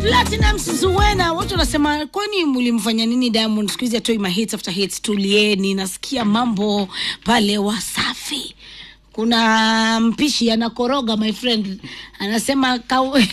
Platinum Zuwena, watu wanasema kwani mlimfanya nini Diamond? Siku hizi atoi mahits after hits. Tulieni, nasikia mambo pale Wasafi. Kuna mpishi anakoroga, my friend anasema kaw...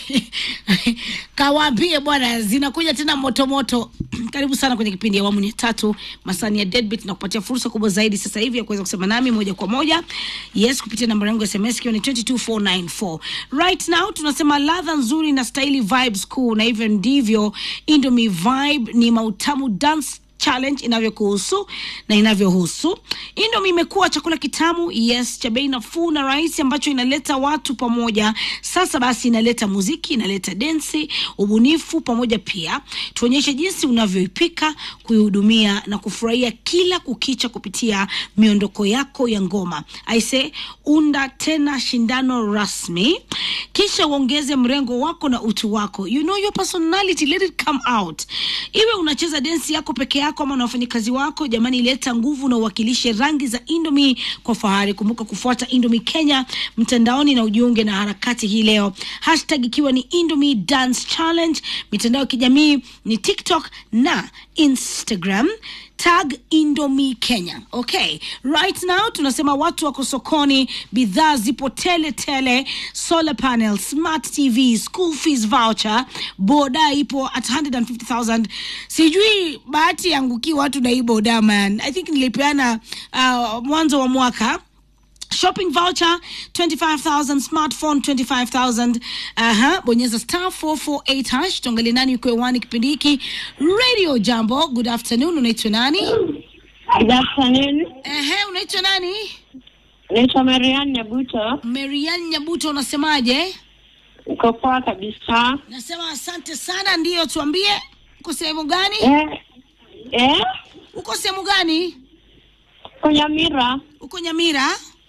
kawaambie bwana, zinakuja tena moto moto. Karibu sana kwenye kipindi ya awamu ya tatu masani ya Deadbeat na kupatia fursa kubwa zaidi sasa hivi ya kuweza kusema nami moja kwa moja, yes, kupitia namba yangu ya SMS ikiwa ni 22494. Right now tunasema ladha nzuri na staili vibes cool, na hivyo ndivyo Indomie Vibe ni mautamu dance challenge inavyokuhusu na inavyohusu. Indomie imekuwa chakula kitamu, yes, cha bei nafuu na rahisi ambacho inaleta watu pamoja. Sasa basi inaleta muziki, inaleta densi, ubunifu pamoja pia. Tuonyeshe jinsi unavyoipika, kuihudumia na kufurahia kila kukicha kupitia miondoko yako ya ngoma. Aise, unda tena shindano rasmi, kisha uongeze mrengo wako na utu wako. You know your personality, let it come out. Iwe unacheza densi yako peke yako ama na wafanyakazi wako, jamani, leta nguvu na uwakilishe rangi za Indomie kwa fahari. Kumbuka kufuata Indomie Kenya mtandaoni na ujiunge na harakati hii leo, hashtag ikiwa ni Indomie Dance Challenge. Mitandao ya kijamii ni TikTok na Instagram tag Indomie Kenya. Okay, right now tunasema watu wako sokoni, bidhaa zipo tele tele, solar panel, smart TV, school fees voucher, boda ipo at 150,000. Sijui bahati yanguki watu na hii boda man. I think nilipeana uh, mwanzo wa mwaka shopping voucher 25000 smartphone 25000 aha bonyeza star 448 hash tuangalie nani yuko hewani kipindi hiki radio jambo good afternoon unaitwa nani Good afternoon. ehe unaitwa nani Naitwa Marian Nyabuto. marian nyabuto unasemaje Uko poa kabisa. nasema asante sana ndiyo tuambie uko sehemu gani Eh, eh, uko sehemu gani kwa Nyamira uko nyamira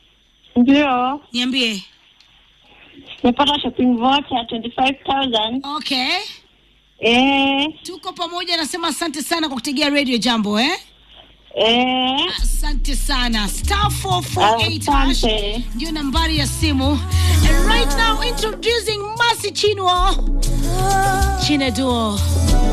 ndio niambie nimepata shopping voucher ya 25000 okay eh, tuko pamoja nasema asante sana kwa kutegea radio jambo eh eh, asante sana star 448 hash Asante. ndio nambari ya simu and right now introducing masi chinwo chineduo